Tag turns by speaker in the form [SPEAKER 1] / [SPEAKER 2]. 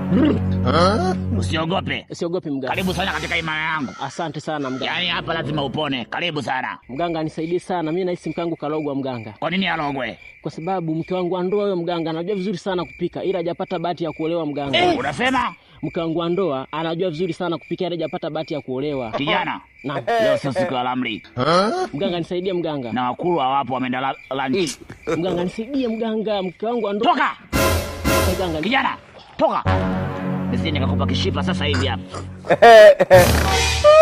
[SPEAKER 1] Usiogope.
[SPEAKER 2] Siogopi mganga.
[SPEAKER 1] Karibu sana katika imani yangu.
[SPEAKER 2] Asante sana mganga.
[SPEAKER 1] Yaani hapa lazima upone. Karibu sana.
[SPEAKER 2] Mganga nisaidie sana, mimi nahisi mke wangu kalogwa mganga,
[SPEAKER 1] Kwa nini alogwe?
[SPEAKER 2] kwa sababu mke wangu wa ndoa huyo mganga anajua vizuri sana kupika, ila hajapata bahati ya kuolewa mganga.
[SPEAKER 1] Unasema
[SPEAKER 2] Mke wangu wa ndoa anajua vizuri sana kupika, ila hajapata bahati ya kuolewa.
[SPEAKER 1] kijana,
[SPEAKER 2] Naam.
[SPEAKER 1] leo sio siku ya lamri
[SPEAKER 2] Mganga nisaidie mganga.
[SPEAKER 1] na wakulu hawapo, wameenda la- lunch.
[SPEAKER 2] Mganga nisaidie mganga, mke wangu wa ndoa.
[SPEAKER 1] Toka
[SPEAKER 2] Mganga
[SPEAKER 1] kijana, toka nisije nikakupa kishipa sasa hivi hapa.